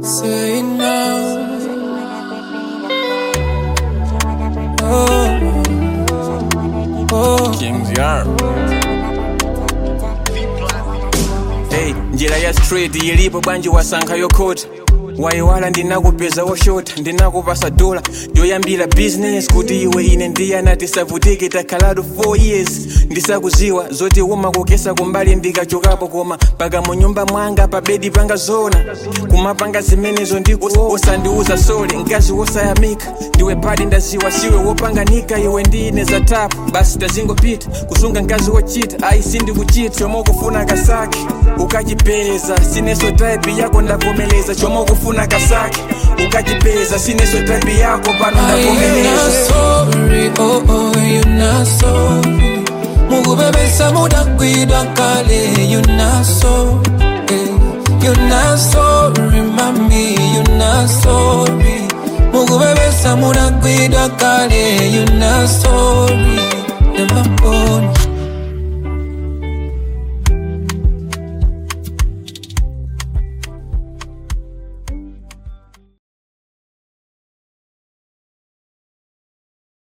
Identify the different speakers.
Speaker 1: Say now. Oh, oh.
Speaker 2: Kings Yard. Hey, njira ya straight ilipo bwanji wasankha yokhota wayiwala ndinakupeza woshota ndinakupasa dola yoyambira business kuti iwe ine ndiyana tisavutike takhalatu 4 years ndisakuziwa zoti umakukesa kumbali ndikachokapo koma paka mu nyumba mwanga pa bedi panga zona kumapanga zimenezo ndiko osandiuza sole mkazi wosayamika ndiwe padi ndaziwa siwe wopanganika iwe ndine za tapu basi tazingopita kusunga mkazi wochita ayi sindikuchita chomwe ukufuna kasake ukachipeza sineso type yako ndavomeleza chomwe ukufuna kasake ukachipeza sineso type yako pano
Speaker 1: Are you not
Speaker 2: ndavomeleza
Speaker 1: sorry? Oh, oh, you not sorry. Mukubebesa mudakwidwa kale, you not sorry. You not sorry, mami, you not sorry. Mukubebesa mudakwidwa kale, you not sorry. Yeah, mama.